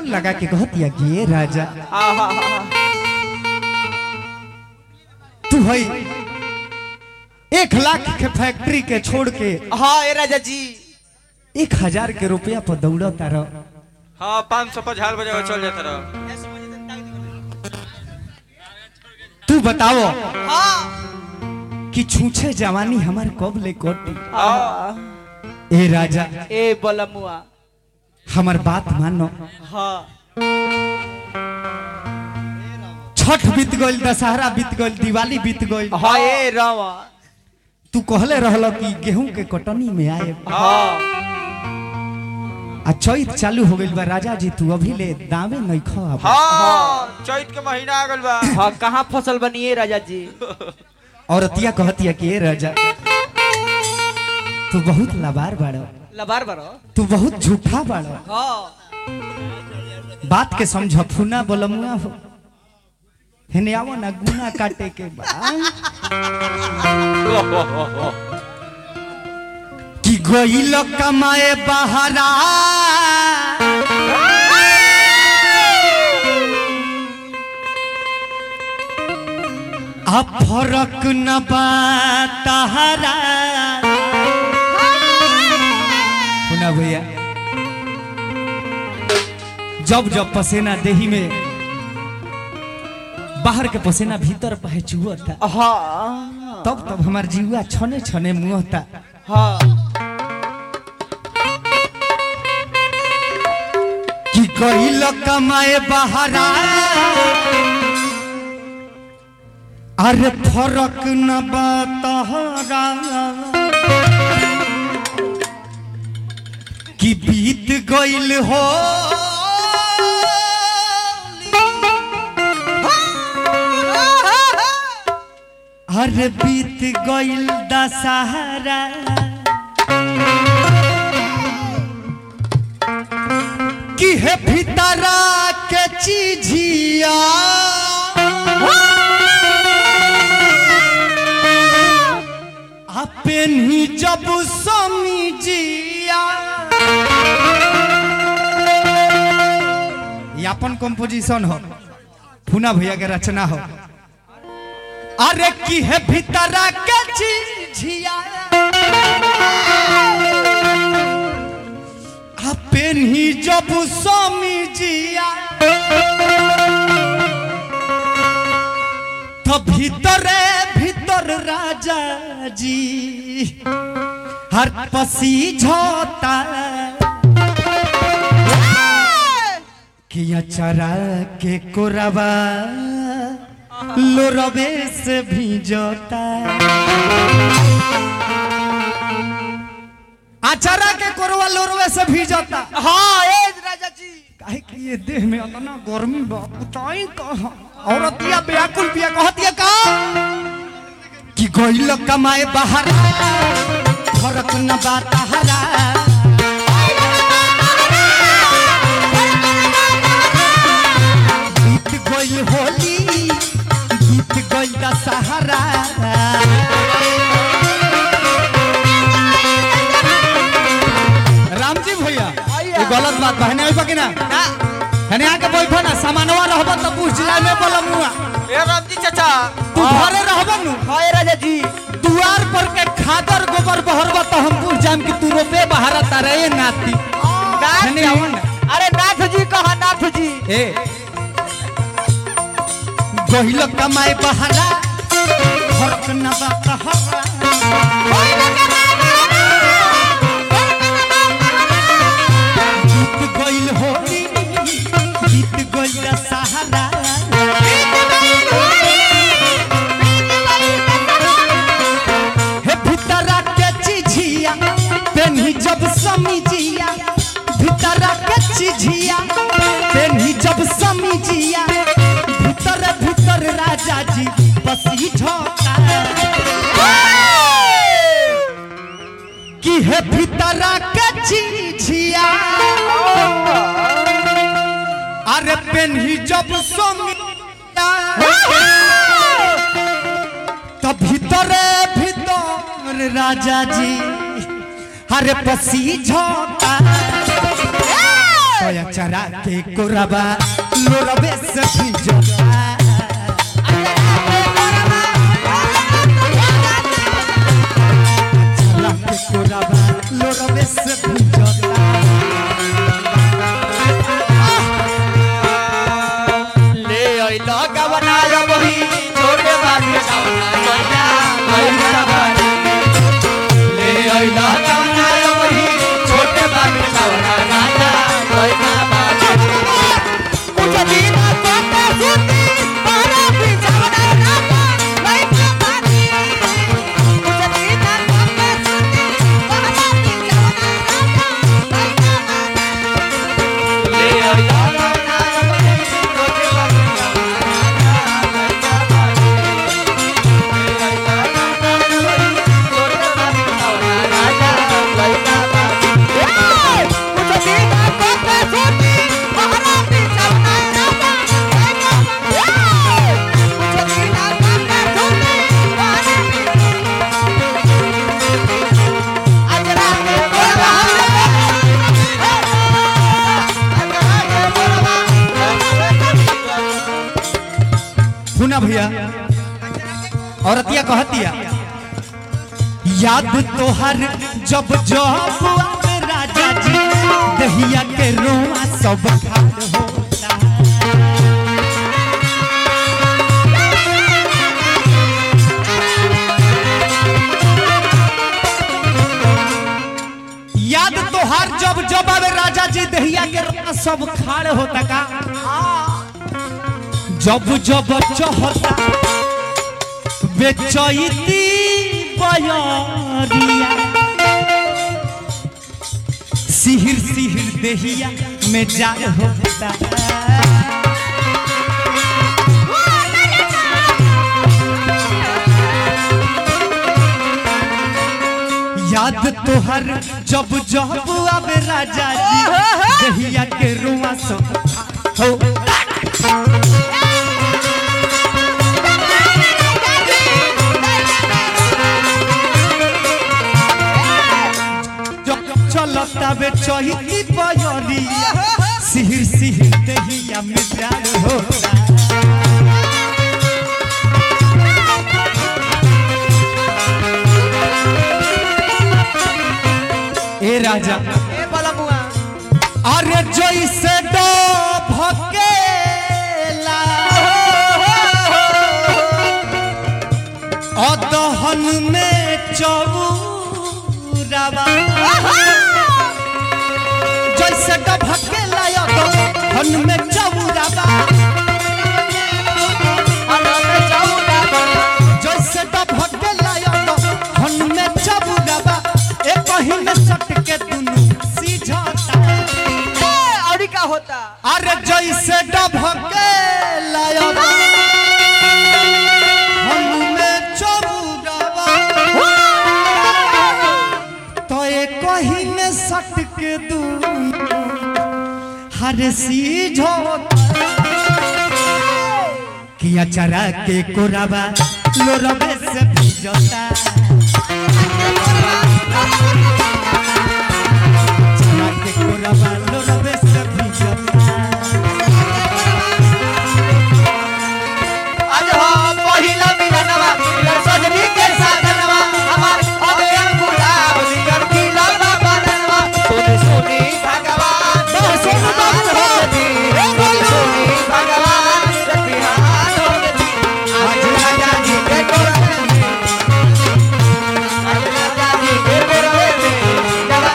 कान लगा के कहतिया कि ये राजा आहा तू है एक लाख के फैक्ट्री के छोड़ के हाँ ए राजा जी एक हजार के रुपया पर दौड़ता रह हाँ पाँच सौ पर झाल बजा के चल जाता रहो तू बताओ हाँ कि छूछे जवानी हमार कब ले कटी आहा। ए राजा ए बलमुआ हमार बात मानो हाँ छठ बीत गइल दशहरा बीत गइल दिवाली बीत गइल हाँ ए रावा तू कहले रहल कि गेहूं के कटनी में आए हाँ आ चैत चालू हो गइल बा राजा जी तू अभी ले दावे नहीं खा हाँ चैत के महीना आ गल बा हाँ कहाँ फसल बनी है राजा जी औरतिया कहतिया कि ए राजा तू बहुत लबार बाड़ो लबार बरो तू बहुत झूठा बाड़ो हाँ बात के समझ फुना बलमुआ हो हेने आवो ना गुना काटे के बा कि गइल कमाए बहरा आ फरक न बा तहरा सुना भैया जब जब पसीना देही में बाहर के पसीना भीतर पहे चुहता हाँ तब तब हमार जीवा छने छने मुहता हाँ कि गइल कमाए बहरा अरे फरक न बा तहरा कि बीत गइल हो अरे बीत गइल दशहरा कि है भीतरा के चीजिया अपन ही जब समीजिया ये अपन कंपोजिशन हो फूना भैया के रचना हो अरे की है भीतरा के चीजिया अपन ही जब समीजिया तो भीतरे भीतर राजा जी हर पसी झोता किया चरा के कोरबा लोरबे से भीजोता आचारा के कोरवा लोरवे से भीजोता हाँ ए राजा जी काहे कि ये देह में इतना गर्मी बा बताई कहा औरतिया व्याकुल पिया कहतिया का कि गइल कमाए बाहर फरक न बात हरा बीत गइल होली बीत गइल दशहरा राम जी भैया ये गलत बात बा हने आइबा कि ना हने आके बैठो ना सामानवा रहबो त पूछ जिला में बोलमुआ ए रामजी चाचा तू घरे रहबो नु हाँ ए राजा जी दुआर पर के खादर गोबर बहरबो त हम पूछ जाम कि तू रोपे बहारा तारे ए नाती हने आवो ना अरे नाथ जी कहा नाथ जी ए गहिल कमाए बहारा फरक न बा कहरा बीत गइल होली बीत गइल दशहरा हे भीतरा के चिझिया पेन्ही जब समीजिया भीतरा के चिझिया पेन्ही जब समीजिया भीतर भीतर राजा जी बसी झोंका कि हे भीतरा के चिझिया अरे पेन्ही जब समीजिया तो भीतरे भीतर राजा जी हरे पसी झोंका तोया चरा के कोरबा लोरबे से भिजता चरा के कोरबा लोरबे से भिजता ले अइला गवना रबही छोटे बाबू गवना गवना गवना बारी ले अइला गवना रबही छोटे बाबू गवना गवना गवना बारी कुछ दिन कोटे सुती पारा बिछवना रामा गवना बारी कुछ दिन कोटे सुती पारा बिछवना रामा गवना बारी ले अइला गवना रबही छोटे बाबू सुना भैया औरतिया कहतिया याद तोहर जब जब आवे राजा जी दहिया के रोआ सब खाड़ होता याद तोहर जब जब आवे राजा जी दहिया के रोआ सब खाड़ होता का जब जब चहता बेचैती बयरिया सिहिर सिहिर देहिया में जा होता याद तोहर जब जब आवे राजा जी देहिया के रुआ सब हो जब चलता बे चहिती बयरिया सिहिर सिहिर देहिया में प्यार होता ए राजा ए बलमुआ अरे जैसे डो भकेला अदहन में चौरावा जैसे डो भकेला अदहन में चौरावा जैसे डो भकेला अदहन में चौरावा एक कहीं में सट के दुनु सीझता और का होता अरे जैसे डभके लाया हमें चबुरावा तो एक कहीं में सट के दू हर सीझो किया चरा के कोरावा लोरबे से भिजता चरा के कोरावा लोरबे से भिजता आज हो पहिला मिलनवा मिलन सजनी के साधनवा हमार अबे गुलाब निकर खिलल बननवा सुनी सुनी भगवान सोनू बाबू हो। सुनी सुनी भगवान बिहान हो गई आज राजा जी के कोरवे में आज राजा जी के कोरवे में जवा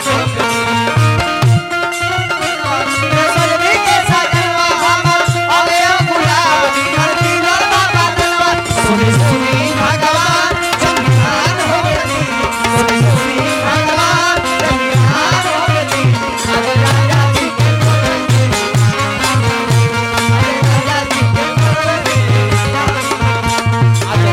सजनी के साधनवा हमार अबे गुलाब निकर खिलल बननवा सुनी सुनी भगवान बिहान हो गई सुनी सुनी भगवान बिहान हो गई आज राजा जी के कोरवे में आज राजा जी के कोरवे में आज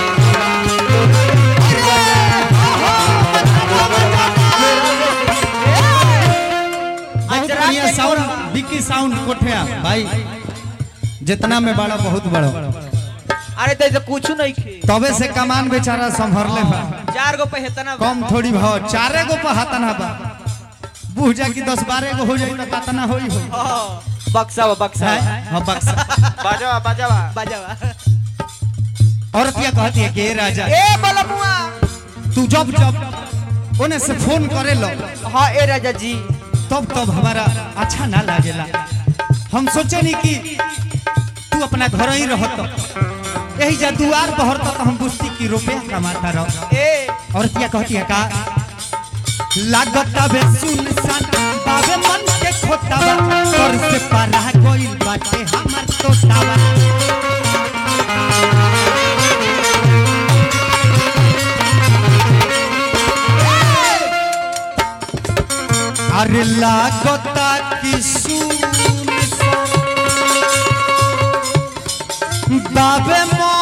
बहुत बढ़िया साउंड डिक्की साउंड कोठिया भाई जितना में बड़ा बहुत बड़ा अरे तो ऐसे कुछ नहीं खे तबे से कमान बेचारा संभरले बा चार गो पे हेतना कम थोड़ी भाव चारे गो पर हाथन बा बूझा की दस बारह गो हो जाई तो कितना होई हो बक्सा बक्सा हाँ बक्सा बाजावा बाजावा बजावा औरतिया कहती है कि "ए राजा ए बलमुआ तू जब जब ओने से फोन करे लो हाँ ए राजा जी तब तब हमारा अच्छा ना लागेला हम सोचे नहीं कि तू अपना घर ही रहत यही जा दुआर बहर तो हम बुझती कि रुपया कमाता रह ए औरतिया कहती है का लागत बे सुनसान बाबे मन के खोतावा कर से पारा गइल बाटे हमर तोतावा अरे लागता कि सुनसान बाबे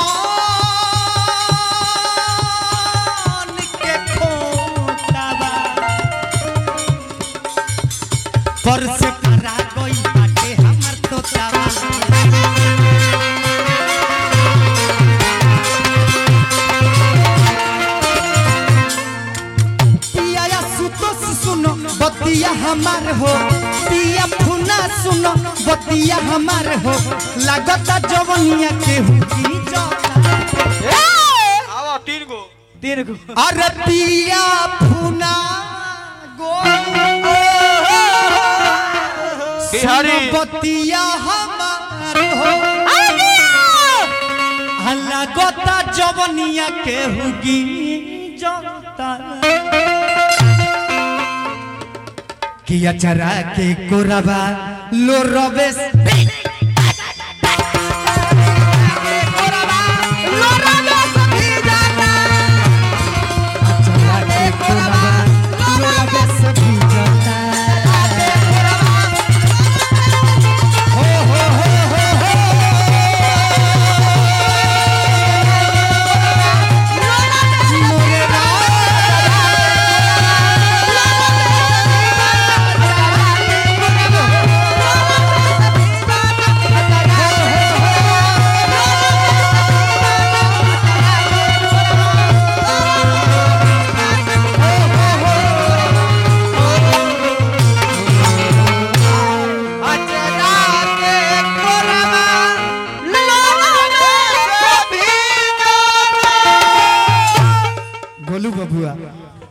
मन के खोतावा पर से करा गई बाटे हमर तोतावा पिया या सुतोस सुनो बतिया हमार हो पिया फुना सुनो बतिया हमार हो लागता जवनिया के हुकी जाता आवा तीन गो तीन गो अरे पिया फुना गो बिहारी। सुनो बतिया हमार हो लागता जवनिया के हुकी जाता किया चरा के कोरबा लो रबेस चरा के कोरबा लो रबेस भी जाता हो हो हो हो हो मोरे गोलू बबुआ